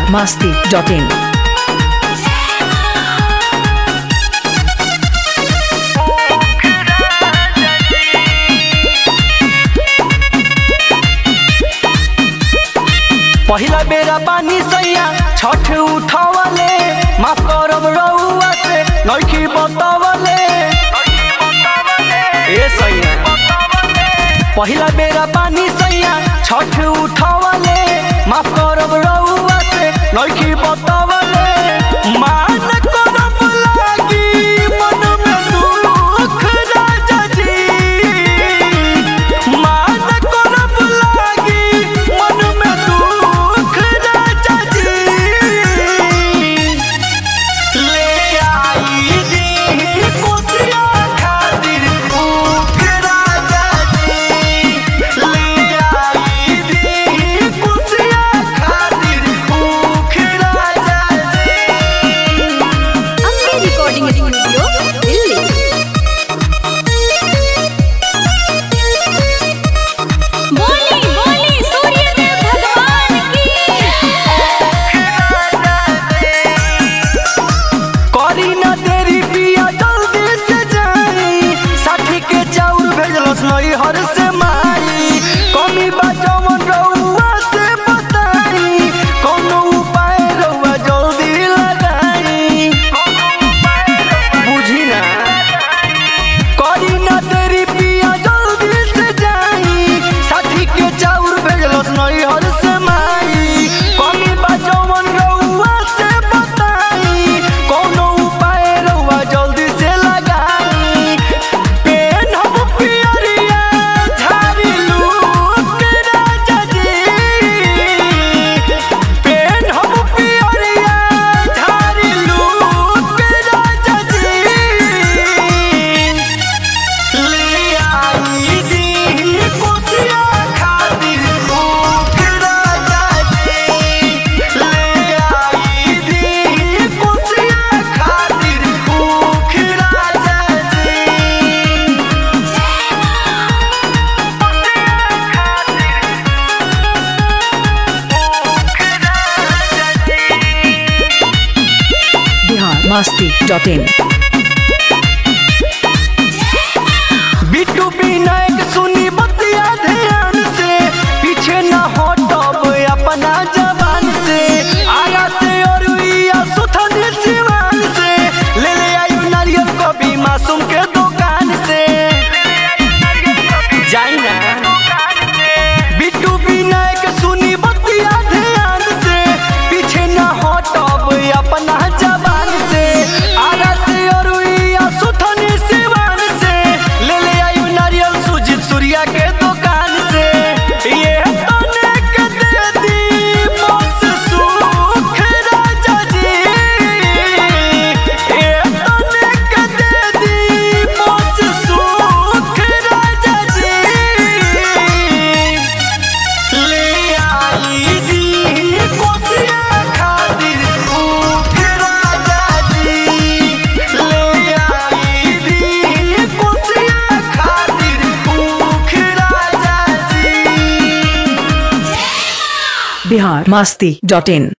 masti.in. पहिला बेरा पानी सैया छठ उठावले माफ करब रउआ से नइखी बतावले ए सैया पहिला बेरा पानी सैया छठ उठावले माफ करब रउआ से नइखी बतावले मान करब लागी मन में दुख राजा जी मान करब लागी मन में दुख राजा जी ले आई दी कुसिया खातिर भूख राजा जी ले आई दी कुसिया खातिर भूख राजा जी अम्बे रिकॉर्डिंग स्टूडियो दिल्ली बोली बोली सूर्यदेव भगवान की करी ना देरी पिया जल्दी से जाई साथी के चाउर भेजलस नई हर से माई कमी बा जवन रउआ से बताई कोनो उपाय रउआ जल्दी लगाई बुझी ना करी ना देरी पिया जल्दी से जाई साथी के चाउर भेजलस नई हर से माई कमी बा जवन रउआ से बताई कोनो उपाय रउआ जल्दी से लगाई पेन हम पियरिया झाड़ी लूक राजा जी पेन हम पियरिया झाड़ी लूक राजा जी ले आई दी कुसिया खातिर भूख राजा जी ले आई दी कुसिया खातिर भूख राजा जी Bihar masti.in. बिट्टू विनायक सुनी बतिया ध्यान से पीछे न हटब अपना जवान से आगा से और या सुथन सिवान से ले ले आयु नारियल को भी मासूम के दुकान से जाई ना बिट्टू विनायक सुनी बतिया ध्यान से पीछे न हटब अपना जवान से आगा से और या सुथन सिवान से ले ले आयु नारियल सुजीत सूर्या के दुकान से ये तने के दे दी मौत सुख राजा जी ये तने के दे दी मौत सुख राजा जी ले आई दी कुसिया खातिर भूख राजा जी ले आई दी कुसिया खातिर भूख राजा जी Bihar masti.in.